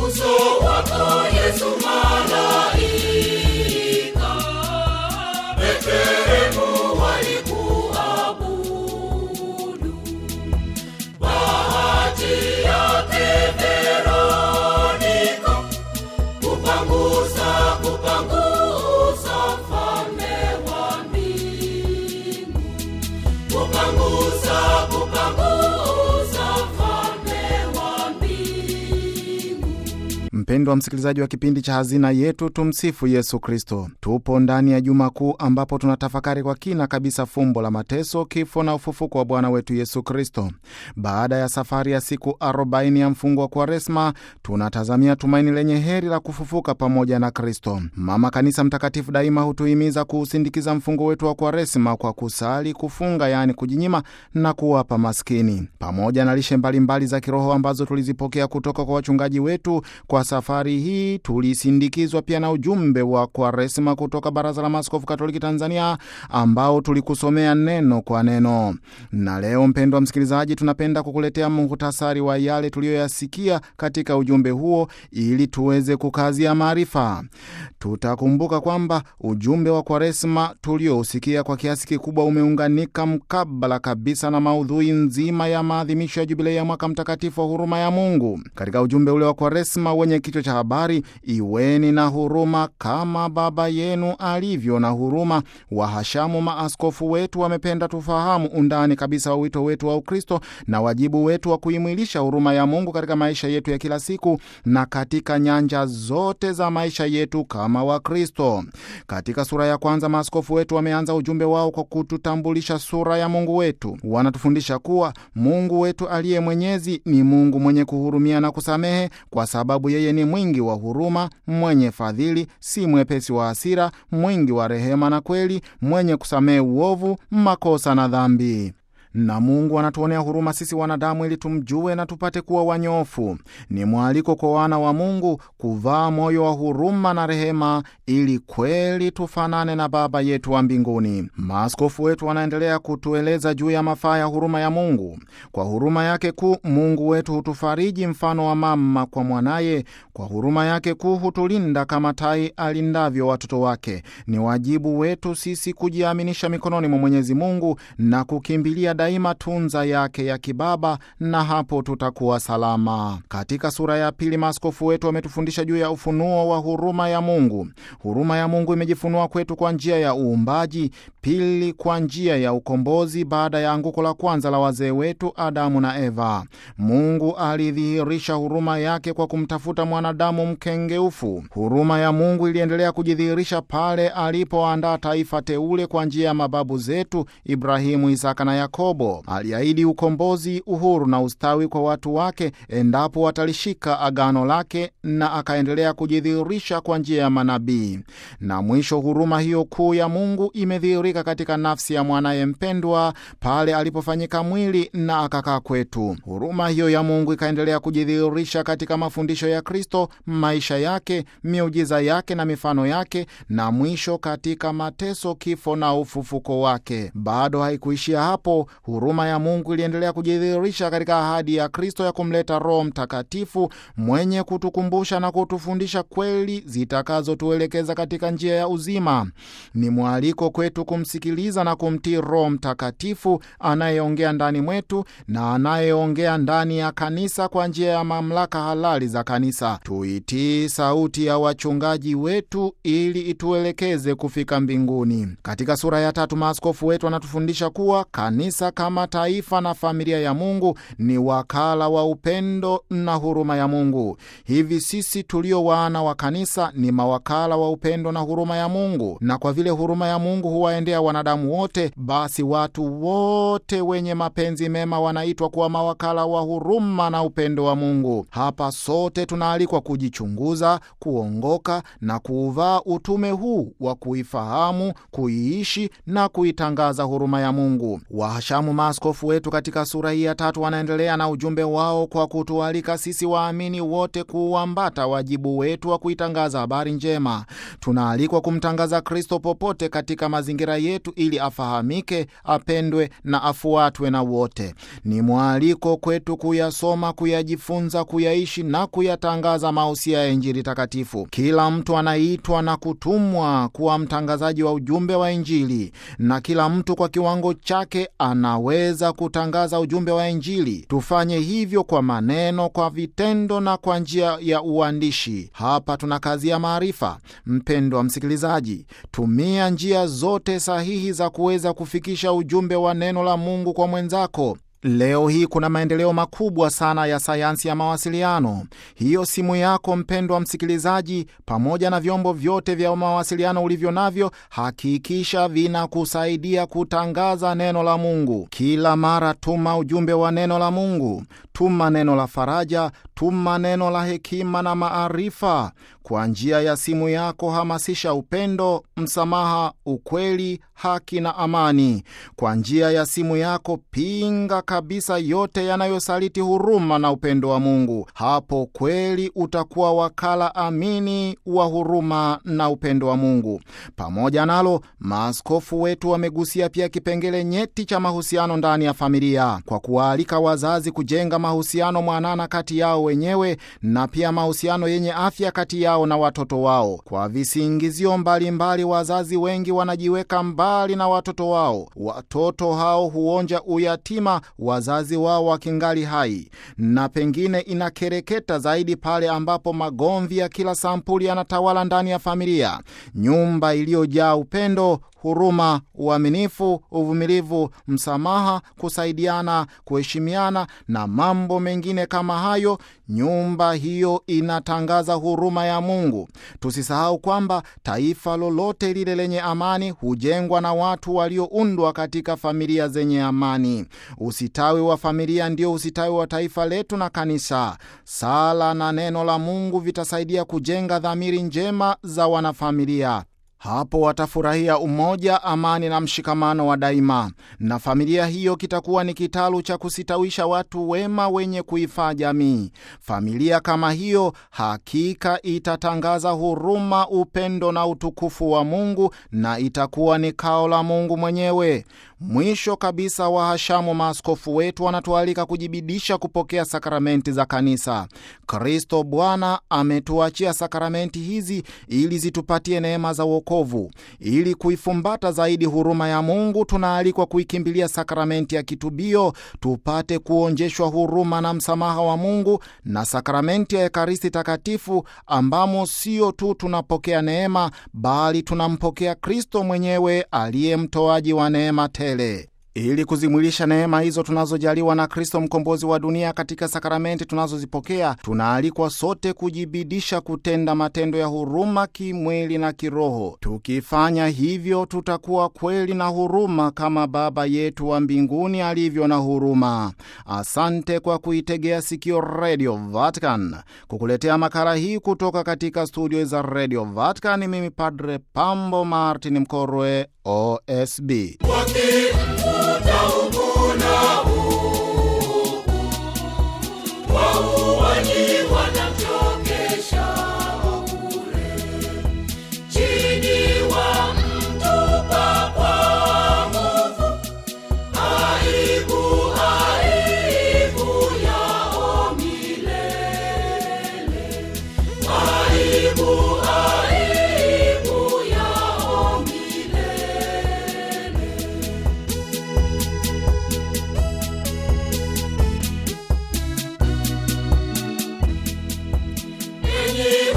uso wako Yesu malaika Betlehemu walikuabudu. Bahati yake Veronika kupangusa kupangusa mfalme wa mbingu kupangusa kupangusa mfalme wa mbingu Mpendwa msikilizaji wa kipindi cha Hazina Yetu, tumsifu Yesu Kristo. Tupo ndani ya Juma Kuu ambapo tunatafakari kwa kina kabisa fumbo la mateso, kifo na ufufuko wa Bwana wetu Yesu Kristo. Baada ya safari ya siku 40 ya mfungo wa Kwaresma, tunatazamia tumaini lenye heri la kufufuka pamoja na Kristo. Mama Kanisa Mtakatifu daima hutuhimiza kuusindikiza mfungo wetu wa Kwaresma kwa kusali, kufunga, yaani kujinyima na kuwapa maskini, pamoja na lishe mbalimbali za kiroho ambazo tulizipokea kutoka kwa wachungaji wetu. Kwa safari hii tulisindikizwa pia na ujumbe wa Kwaresma kutoka Baraza la Maaskofu Katoliki Tanzania, ambao tulikusomea neno kwa neno. Na leo, mpendwa msikilizaji, tunapenda kukuletea muhtasari wa yale tuliyoyasikia katika ujumbe huo ili tuweze kukazia maarifa. Tutakumbuka kwamba ujumbe wa Kwaresma tuliousikia kwa kiasi kikubwa umeunganika mkabala kabisa na maudhui nzima ya maadhimisho ya jubilei ya mwaka mtakatifu wa huruma ya Mungu. Katika ujumbe ule wa Kwaresma wenye kichwa cha habari iweni na huruma kama Baba yenu alivyo na huruma, wahashamu maaskofu wetu wamependa tufahamu undani kabisa wa wito wetu wa Ukristo na wajibu wetu wa kuimwilisha huruma ya Mungu katika maisha yetu ya kila siku na katika nyanja zote za maisha yetu kama Wakristo. Katika sura ya kwanza, maaskofu wetu wameanza ujumbe wao kwa kututambulisha sura ya Mungu wetu. Wanatufundisha kuwa Mungu wetu aliye mwenyezi ni Mungu mwenye kuhurumia na kusamehe, kwa sababu yeye ni mwingi wa huruma, mwenye fadhili, si mwepesi wa hasira, mwingi wa rehema na kweli, mwenye kusamehe uovu, makosa na dhambi na Mungu anatuonea huruma sisi wanadamu ili tumjue na tupate kuwa wanyofu. Ni mwaliko kwa wana wa Mungu kuvaa moyo wa huruma na rehema ili kweli tufanane na Baba yetu wa mbinguni. Maaskofu wetu wanaendelea kutueleza juu ya mafaa ya huruma ya Mungu. Kwa huruma yake kuu, Mungu wetu hutufariji mfano wa mama kwa mwanaye. Kwa huruma yake kuu, hutulinda kama tai alindavyo watoto wake. Ni wajibu wetu sisi kujiaminisha mikononi mwa Mwenyezi Mungu na kukimbilia daima tunza yake ya kibaba na hapo tutakuwa salama. Katika sura ya pili, maaskofu wetu wametufundisha juu ya ufunuo wa huruma ya Mungu. Huruma ya Mungu imejifunua kwetu kwa njia ya uumbaji, pili kwa njia ya ukombozi baada ya anguko la kwanza la wazee wetu Adamu na Eva. Mungu alidhihirisha huruma yake kwa kumtafuta mwanadamu mkengeufu. Huruma ya Mungu iliendelea kujidhihirisha pale alipoandaa taifa teule kwa njia ya mababu zetu Ibrahimu, Isaka na Yakobo. Aliahidi ukombozi, uhuru na ustawi kwa watu wake endapo watalishika agano lake, na akaendelea kujidhihirisha kwa njia ya manabii. Na mwisho, huruma hiyo kuu ya Mungu imedhihirika katika nafsi ya mwanaye mpendwa pale alipofanyika mwili na akakaa kwetu. Huruma hiyo ya Mungu ikaendelea kujidhihirisha katika mafundisho ya Kristo, maisha yake, miujiza yake na mifano yake, na mwisho katika mateso, kifo na ufufuko wake. Bado haikuishia hapo. Huruma ya Mungu iliendelea kujidhihirisha katika ahadi ya Kristo ya kumleta Roho Mtakatifu mwenye kutukumbusha na kutufundisha kweli zitakazotuelekeza katika njia ya uzima. Ni mwaliko kwetu kumsikiliza na kumtii Roho Mtakatifu anayeongea ndani mwetu na anayeongea ndani ya kanisa kwa njia ya mamlaka halali za kanisa. Tuitii sauti ya wachungaji wetu ili ituelekeze kufika mbinguni. Katika sura ya tatu, maaskofu wetu wanatufundisha kuwa kanisa kama taifa na familia ya Mungu ni wakala wa upendo na huruma ya Mungu. Hivi sisi tulio wana wa kanisa ni mawakala wa upendo na huruma ya Mungu, na kwa vile huruma ya Mungu huwaendea wanadamu wote, basi watu wote wenye mapenzi mema wanaitwa kuwa mawakala wa huruma na upendo wa Mungu. Hapa sote tunaalikwa kujichunguza, kuongoka na kuuvaa utume huu wa kuifahamu, kuiishi na kuitangaza huruma ya Mungu. Wahashamu Makamu maaskofu wetu katika sura hii ya tatu wanaendelea na ujumbe wao kwa kutualika sisi waamini wote kuuambata wajibu wetu wa kuitangaza habari njema. Tunaalikwa kumtangaza Kristo popote katika mazingira yetu, ili afahamike, apendwe na afuatwe na wote. Ni mwaliko kwetu kuyasoma, kuyajifunza, kuyaishi na kuyatangaza mausia ya Injili takatifu. Kila mtu anaitwa na kutumwa kuwa mtangazaji wa ujumbe wa Injili, na kila mtu kwa kiwango chake anaweza kutangaza ujumbe wa Injili. Tufanye hivyo kwa maneno, kwa vitendo na kwa njia ya uandishi. Hapa tuna kazi ya maarifa. Mpendwa msikilizaji, tumia njia zote sahihi za kuweza kufikisha ujumbe wa neno la Mungu kwa mwenzako. Leo hii kuna maendeleo makubwa sana ya sayansi ya mawasiliano. Hiyo simu yako mpendwa msikilizaji, pamoja na vyombo vyote vya mawasiliano ulivyo navyo, hakikisha vinakusaidia kutangaza neno la Mungu. Kila mara tuma ujumbe wa neno la Mungu, tuma neno la faraja, tuma neno la hekima na maarifa. Kwa njia ya simu yako hamasisha upendo, msamaha, ukweli, haki na amani. Kwa njia ya simu yako pinga kabisa yote yanayosaliti huruma na upendo wa Mungu. Hapo kweli utakuwa wakala amini wa huruma na upendo wa Mungu. Pamoja nalo, maaskofu wetu wamegusia pia kipengele nyeti cha mahusiano ndani ya familia, kwa kuwaalika wazazi kujenga mahusiano mwanana kati yao wenyewe na pia mahusiano yenye afya kati yao na watoto wao. Kwa visingizio mbalimbali, wazazi wengi wanajiweka mbali na watoto wao. Watoto hao huonja uyatima wazazi wao wakingali hai, na pengine inakereketa zaidi pale ambapo magomvi ya kila sampuli yanatawala ndani ya familia. Nyumba iliyojaa upendo huruma, uaminifu, uvumilivu, msamaha, kusaidiana, kuheshimiana na mambo mengine kama hayo, nyumba hiyo inatangaza huruma ya Mungu. Tusisahau kwamba taifa lolote lile lenye amani hujengwa na watu walioundwa katika familia zenye amani. Usitawi wa familia ndio usitawi wa taifa letu na kanisa. Sala na neno la Mungu vitasaidia kujenga dhamiri njema za wanafamilia. Hapo watafurahia umoja, amani na mshikamano wa daima, na familia hiyo kitakuwa ni kitalu cha kusitawisha watu wema wenye kuifaa jamii. Familia kama hiyo hakika itatangaza huruma, upendo na utukufu wa Mungu, na itakuwa ni kao la Mungu mwenyewe. Mwisho kabisa, wahashamu maaskofu wetu wanatualika kujibidisha kupokea sakramenti za kanisa. Kristo Bwana ametuachia sakramenti hizi ili zitupatie neema za wokovu. Ili kuifumbata zaidi huruma ya Mungu, tunaalikwa kuikimbilia sakramenti ya kitubio, tupate kuonjeshwa huruma na msamaha wa Mungu, na sakramenti ya Ekaristi Takatifu, ambamo sio tu tunapokea neema, bali tunampokea Kristo mwenyewe aliye mtoaji wa neema tele. Ili kuzimwilisha neema hizo tunazojaliwa na Kristo mkombozi wa dunia katika sakramenti tunazozipokea, tunaalikwa sote kujibidisha kutenda matendo ya huruma kimwili na kiroho. Tukifanya hivyo, tutakuwa kweli na huruma kama Baba yetu wa mbinguni alivyo na huruma. Asante kwa kuitegea sikio Radio Vatican. Kukuletea makala hii kutoka katika studio za Radio Vatican, mimi Padre Pambo Martin Mkorwe, OSB. wakimfuta huku na huku, wauaji wanamchokesha bure, chini wamtupa kwa nguvu, aibu aibu yao milele, aibu aibu yao milele. Enyi